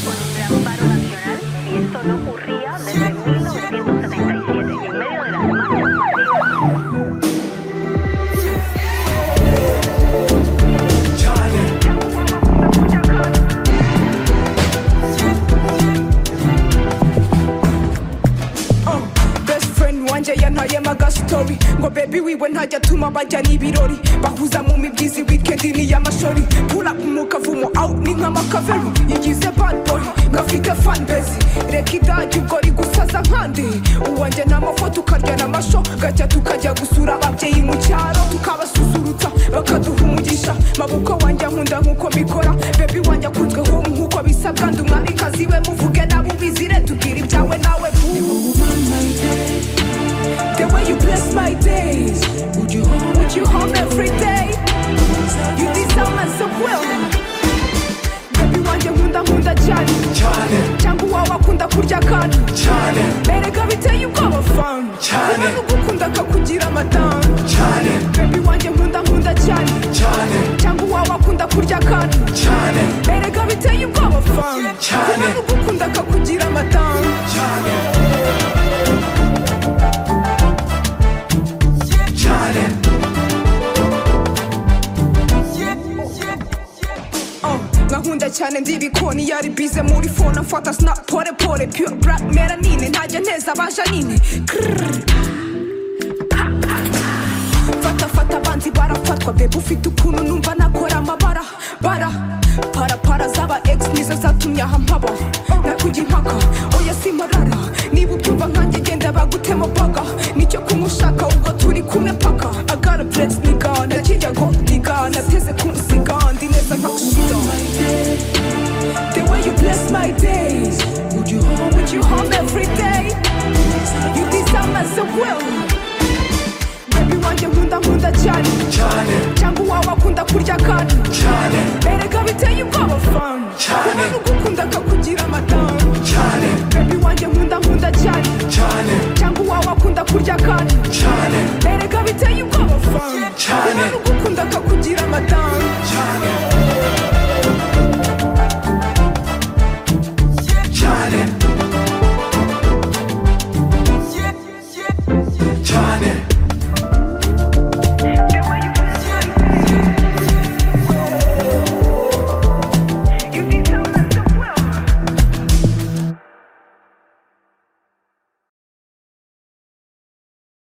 Fue un gran paro nacional y esto no ocurría desde 1977, en medio de las marchas. best friend wanjye yantaye magastory ngo baby wiwe ntajya atuma bajya n'ibirori bahuza mu mibyizi wikendi n'iy'amashori pula umukavumo awu ni nk'amakavero igize bad boy ngafite fanbezi reka idagi ubwo rigusaza nkandi uwanjye ni amafoto ukarya n'amasho gacya tukajya gusura ababyeyi mu cyaro tukabasusurutsa bakaduha umugisha mabukwe wanjye nkunda nk'uko mbikora baby wanjye akunzwe home nk'uko bisabwa ndi umwamikazi we muvuge nabo ubizire tubwire ibyawe nawe boo The way you bless my days. Would you home, would you home every day? You deserve my well. Baby wanjye nkunda nkunda cyane cyane cyangwa uwawe akunda kurya akantu cyane erega biteye ubwoba fani Cyane. umuntu ugukunda akakugira amadamu cyane bebi wanjye nkunda nkunda cyane cyane cyangwa uwawe akunda kurya akantu cyane erega biteye ubwoba fani Cyane. umuntu ugukunda akakugira amadamu cyane cyane Oh, nkakunda cyane ndibikoni yari bize muri fone amfata snap pore pore pure black melanine ntajya nteza abaje nini fata fata abanzi barafatwa bebe ufite ukuntu numva nakora amabara bara parapara z'aba ex nizo zatumye aha mpaba nakujya impaka oya simarara niba ubyumva nkanjye genda bagutema baga nicyo kumushaka ubwo turi kumwe paka agara bless niga nakijya ngo diga nateze kumusiga ndi neza nka kushida The way you bless my days Would you home, would you home every day You deserve my so well Baby wanjye nkunda nkunda cyane cyane cyangwa uwawe akunda kurya akantu cyane erega biteye ubwoba fani Cyane. umuntu ugukunda akakugira amadamu cyane bebi wanjye nkunda nkunda cyane cyane cyangwa uwawe akunda kurya akantu cyane erega biteye ubwoba fani Cyane. umuntu ugukunda akakugira